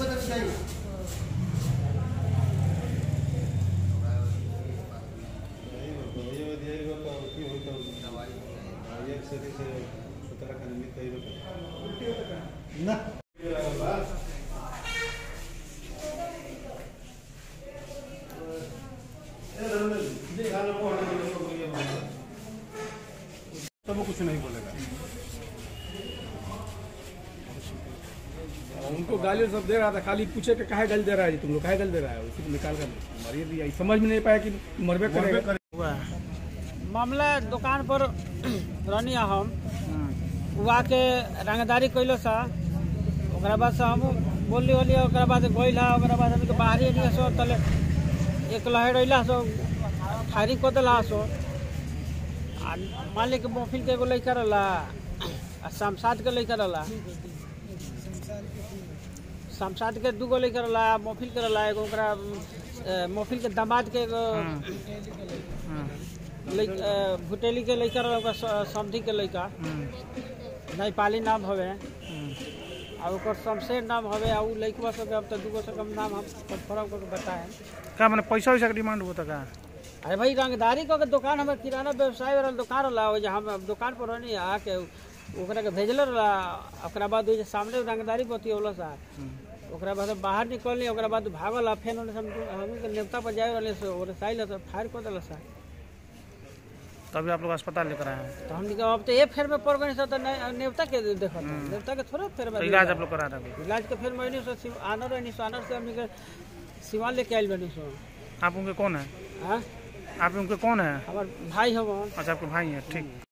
ना तब वो कुछ नहीं बोलेगा उनको गाली सब दे रहा था खाली पूछे कि काहे गाली दे रहा है जी तुम लोग काहे गाली दे रहा है उसी को निकाल कर मारिए दिया समझ में नहीं पाया कि मरबे करेगा मामला दुकान पर रहनी हम वहाँ के रंगदारी कैलो सा ओकरा बाद से हम बोली वोली ओकरा बाद गइल हा ओकरा बाद हमके बाहरी एलिया सो तले एक लहर अइला सो फायरिंग कर देला सो आ मान ली कि मोफिल के एगो लड़का रहला आ शमशाद के लड़का रहला शमशाद के दूगो लड़का रहला मोफिल के रहला एगो ओकरा अ, मोफिल के दामाद के एगो लइक- अ, भुटेली के लड़का रहला ओकर स- समधी के लड़का नेपाली नाम हवे आ ओकर शमशेर नाम हवे आ उ लइकवा सब अब तो दूगो से कम नाम हम कंफर्म करके बताए का मैंने पैसा वैसा का डिमांड होता का अरे भाई रंगदारी को के दुकान हमारे किराना व्यवसाय वाला दुकान रहा हो हम अब दुकान पर रहनी आके ओकरा के भेजले रहा ओकरा बाद ओइ जे सामने रंगदारी बतियौला सा ओकरा बाद हम बाहर निकलनी ओकरा बाद भागल आ फेन ओने से हम हम के नेवता पर जाए रहले से ओरे साइल से फायर कर देला सा तभी आप लोग अस्पताल लेकर आए हैं तो हम निकल अब तो ये फेर में पड़ गए तो ने- नेवता के देखत नेवता के थोड़ा फेर में तो इलाज आप लोग करा रहे हैं इलाज के फेर में से सिव- आनर रहनी सो आनर से हमनी के सिवान लेके आइल बनी सो आप उनके कौन है हाँ आप उनके कौन है हमार भाई हम अच्छा आपके भाई हैं ठीक